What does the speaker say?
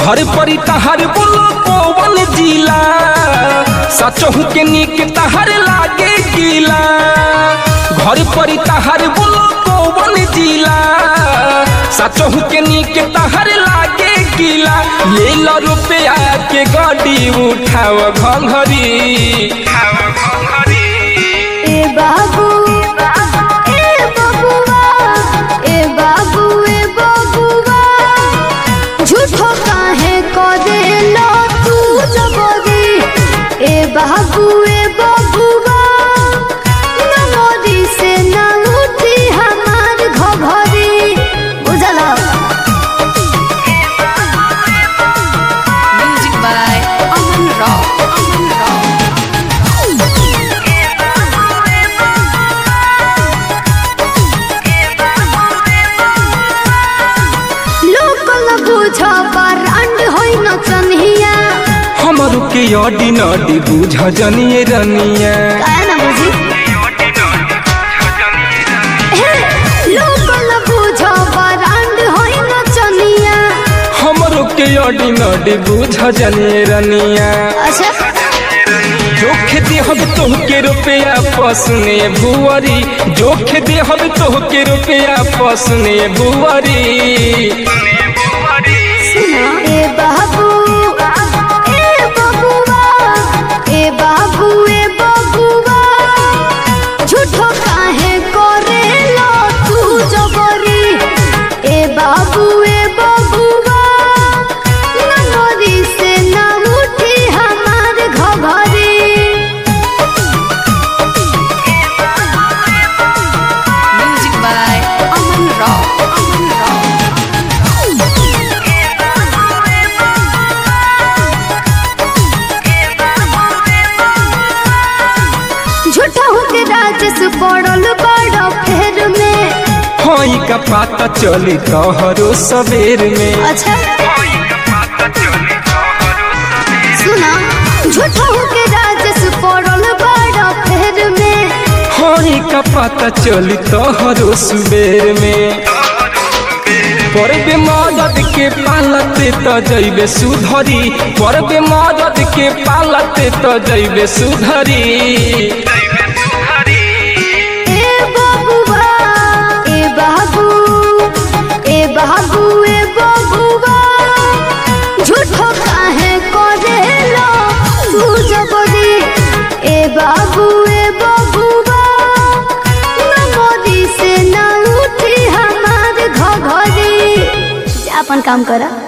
घर परी तहार बोलो पवन जिला सचहु के निक तहार लागे गीला घर परी तहार बोलो पवन जिला सचहु के निक तहार लागे गीला ले लो रुपया के गाड़ी उठाव घंघरी ए बाबू ए बबुआ ए बाबू ए बबुआ झूठो काहे करेलो तू जबरी ए बाबू ए बबुआ नमोरी से ना उठी हमार घघरी बुझला Music by Aman Rao. Aman Rao. Local बुझ बरांड होई नचनिया हमरू के अडी नडी बुझ जनिए रनिया काहे ना बुझी हे, लोकल बुझ बरांड होई नचनिया हमरो के अडी नडी बुझ जनिए रनिया अच्छा जोख दे हम तोहके रुपया पसने भुवरी जोख दे हम तोहके रुपया पसने भुवरी सुना ए बाबू ए बबुआ ए बाबू ए बबुआ झूठो काहे करेलो तू जबरी ए बाबू ए बबुआ ननोरी से ना उठी हमार घघरी Music by Aman Rao. Aman Rao. झूठा होके राजस पड़ल बड़ फेर में हई का पाता चली तोहरो सबेर में अच्छा सुना झूठा होके राजस पड़ल बड़ फेर में हई का पाता चली तोहरो सुबेर में परबे मदद के पालते त जैबे सुधरी परबे मदद के पालते त जैबे सुधरी ए बबुआ ए बाबू ए बाबू ए बबुआ झूठो काहे करेलो तू जबरी ए बाबू ए बबुआ नमोरी से ना उठी हमार घघरी जा अपन काम करा